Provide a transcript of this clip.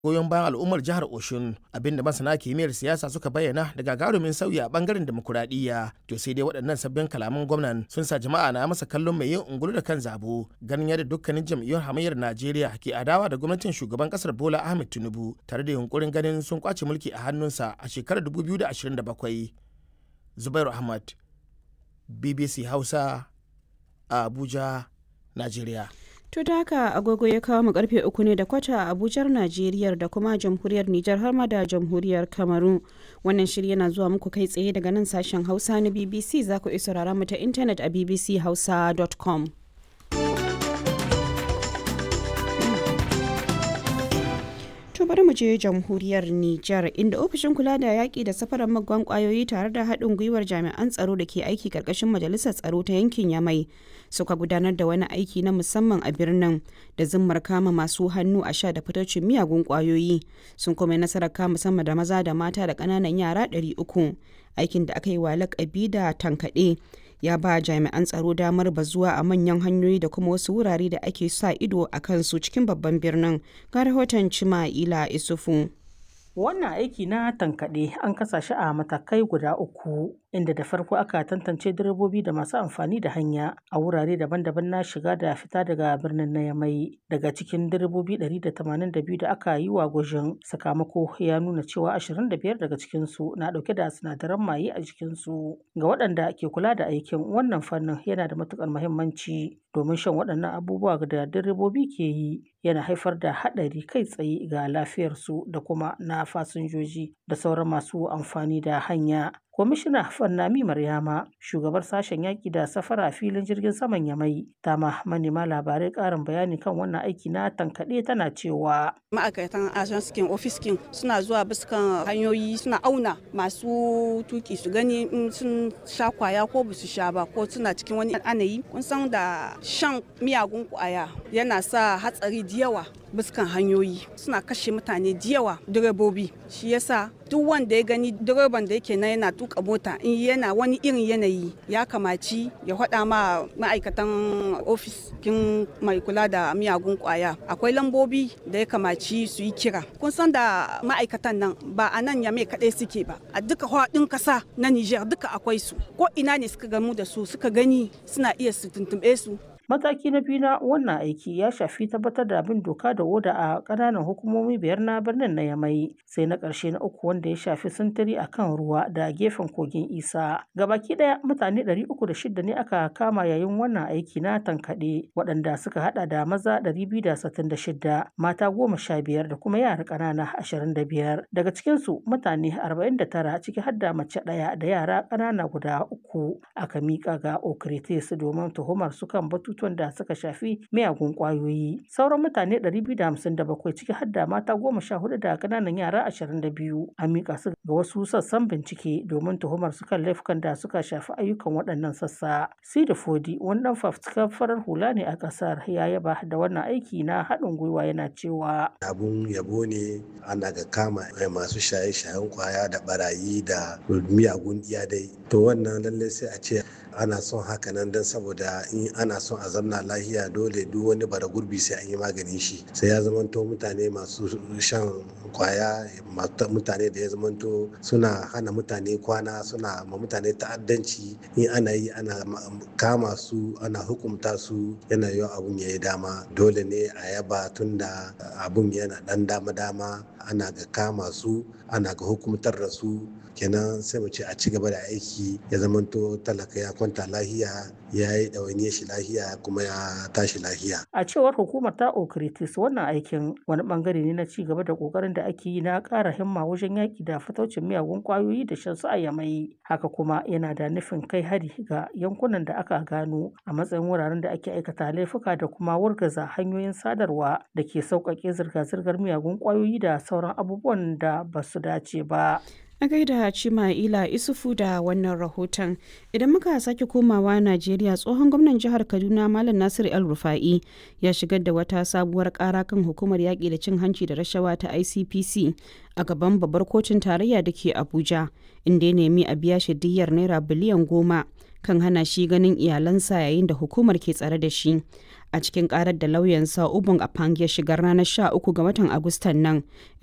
goyon bayan al'ummar jihar Oshun abinda masana kimiyyar siyasa suka bayyana da gagarumin sauyi a bangaren demokuraɗiyya to sai dai waɗannan sabbin kalaman gwamnan sun sa jama'a na masa kallon mai yin ungulu da kan zabo ganin yadda dukkanin jam'iyyun hamayyar Najeriya ke adawa da gwamnatin shugaban kasar Bola Ahmed Tinubu tare da yunkurin ganin sun kwace mulki a hannunsa a shekarar 2027 Zubairu Ahmad BBC Hausa a Abuja Najeriya To da haka agogo ya kawo mu karfe uku ne da kwata a Abujar Najeriya da kuma jamhuriyar Nijar har ma da jamhuriyar Kamaru. Wannan shiri yana zuwa muku kai tsaye daga nan sashen Hausa na BBC za ku iya saurara mu ta intanet a bbchausa.com. To bari mu je jamhuriyar Nijar inda ofishin kula da yaƙi da safarar magwan ƙwayoyi tare da haɗin gwiwar jami'an tsaro da ke aiki ƙarƙashin majalisar tsaro ta yankin Yamai suka gudanar da wani aiki na musamman a birnin da zimmar kama masu hannu a sha da fitocin miyagun ƙwayoyi sun kuma nasarar kama sama da maza da mata da ƙananan yara 300 aikin da aka yi wa lakabi da tankaɗe ya ba jami'an tsaro damar bazuwa a manyan hanyoyi da kuma wasu wurare da ake sa ido a kansu cikin babban birnin ga rahoton cima'ila isufu Wannan aiki na tankaɗe an kasa shi a matakai guda uku, inda da farko aka tantance direbobi da masu amfani da hanya a wurare daban-daban na shiga da fita daga birnin na Yamai. Daga cikin direbobi 182 da aka yi wa gwajin sakamako ya nuna cewa 25 daga cikinsu na ɗauke da sinadaran maye a jikinsu. Ga waɗanda ke kula da aikin wannan fannin yana da matuƙar muhimmanci domin shan waɗannan abubuwa da direbobi ke yi yana haifar da haɗari kai tsaye ga lafiyarsu da kuma na fasinjoji da sauran masu amfani da hanya. Kwamishina Fannami Maryama, shugabar sashen yaƙi da safara a filin jirgin saman Yamai, ta ma manema labarai ƙarin bayani kan wannan aiki na tankaɗe tana cewa. Ma'aikatan ajanskin ofiskin suna zuwa biskan hanyoyi suna auna masu tuki su gani in sun sha kwaya ko ba su sha ba ko suna cikin wani anayi. Kun san da shan miyagun kwaya yana sa hatsari da yawa biskan hanyoyi suna kashe mutane da yawa direbobi shi yasa duk wanda ya gani direban da yake na yana tuka mota in yana wani irin yanayi ya kamaci ya faɗa ma ma'aikatan ofis kin mai kula da miyagun kwaya akwai lambobi da ya kamaci su yi kira kun san da ma'aikatan nan ba a nan yame kaɗai suke ba a duka faɗin ƙasa na niger duka akwai su ko ina ne suka gamu da su suka gani suna iya su tuntuɓe su Mataki na biyu na wannan aiki ya shafi tabbatar da bin doka da oda a ƙananan hukumomi biyar na birnin na Yamai, sai na ƙarshe na uku wanda ya shafi sintiri a kan ruwa da gefen kogin Isa. Gabaki ɗaya mutane ɗari uku da shida ne aka kama yayin wannan aiki na tankaɗe, waɗanda suka haɗa da maza ɗari biyu da sittin da shida, mata goma sha biyar da kuma yara ƙanana ashirin da biyar. Daga cikinsu mutane arba'in da tara ciki har da mace ɗaya da yara ƙanana guda uku aka miƙa ga Okritis domin tuhumar su kan batutu batutuwan da suka shafi miyagun kwayoyi sauran mutane 257 ciki har da mata goma sha hudu da kananan yara 22 an mika su ga wasu sassan bincike domin tuhumar su kan laifukan da suka shafi ayyukan waɗannan sassa sida fodi wani dan fafutukar farar hula ne a ƙasar ya yaba da wannan aiki na haɗin gwiwa yana cewa abun yabo ne ana ga kama masu shaye-shayen kwaya da barayi da miyagun iyadai to wannan lallai sai a ce ana son haka nan don saboda in ana son a zamna lahiya dole duk wani bara gurbi sai an yi maganin shi sai ya zamanto mutane masu shan kwaya mutane da ya zamanto suna hana mutane kwana suna ma mutane ta'addanci in ana yi ana kama su ana hukumta su yana yiwa abun ya yi dama dole ne a yaba tunda abun yana dan dama-dama ana ga kama su ana ga hukumtar da su kenan sai mu ce a ci gaba da aiki ya zamanto talaka ya kwanta lahiya ya yi ɗawainiyar shi lahiya kuma ya tashi lahiya. A cewar hukumar ta Okritis wannan aikin wani bangare ne na ci gaba da kokarin da ake yi na ƙara himma wajen yaƙi da fataucin miyagun ƙwayoyi da shan su a yamai. Haka kuma yana da nufin kai hari ga yankunan da aka gano a matsayin wuraren da ake aikata laifuka da kuma wargaza hanyoyin sadarwa da ke sauƙaƙe zirga-zirgar miyagun ƙwayoyi da sauran abubuwan da ba su dace ba. A gaida Cima'ila Isufu da wannan rahoton. Idan muka sake komawa Najeriya tsohon gwamnan jihar Kaduna Malam Nasir El Rufa'i ya shigar da wata sabuwar kara kan hukumar yaƙi da cin hanci da rashawa ta ICPC a gaban babbar kotun tarayya da ke Abuja, inda ya nemi a biya shi diyyar naira biliyan goma kan hana shi ganin iyalansa yayin da hukumar ke tsare da shi. a cikin karar da lauyansa ubun apang ya shigar ranar 13 ga watan agustan nan